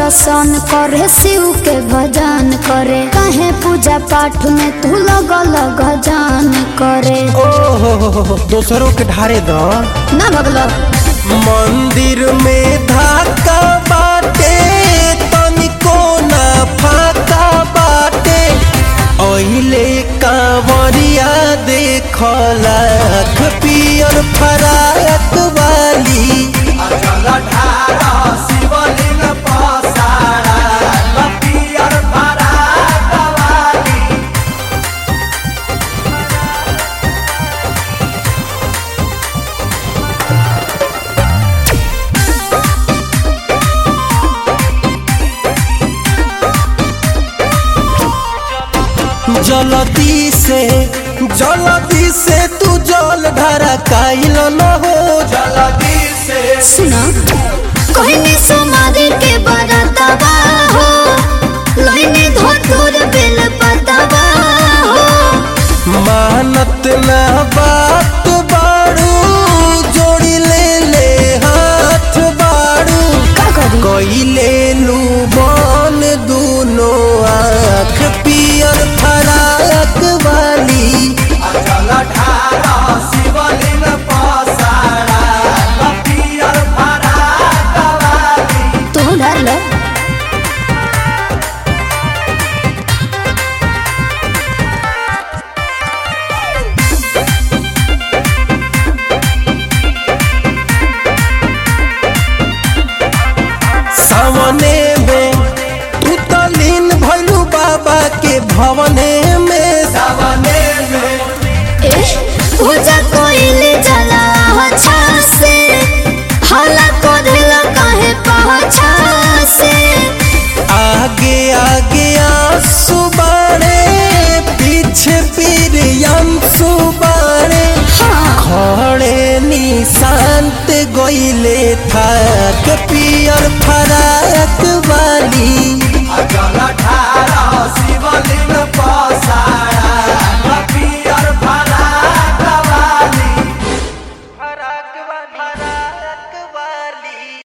दर्शन करे शिव के भजन करे कहे पूजा पाठ में तू लगल गजान करे ओहो दोसरों के ढारे द ना भगलो मंदिर में धाका बाटे तनिको ना फाका बाटे ओहिले कांवरिया देखला पियर फराक वाली जलदी से जलदी से तू जल ढारा काइल न हो जलदी से सुना कहने सुमारी के बरतबा हो लइने धोतुर बेल पतबा हो मानत ना बात बाड़ू जोड़ी ले ले हाथ बाड़ू का करी कइले लू बन दूनो आँख पियर फराक वाली तू डर लो सामने में तू तो लीन भैलू बाबा के भवने में सामने में ए पूजा कोइले जला अच्छा से हाला कोदेला काहे पहछा से आगे आगे आंसू बाड़े पीछे पीर अंसू बाड़े हाँ खड़े निशांत गोइले था पियर फर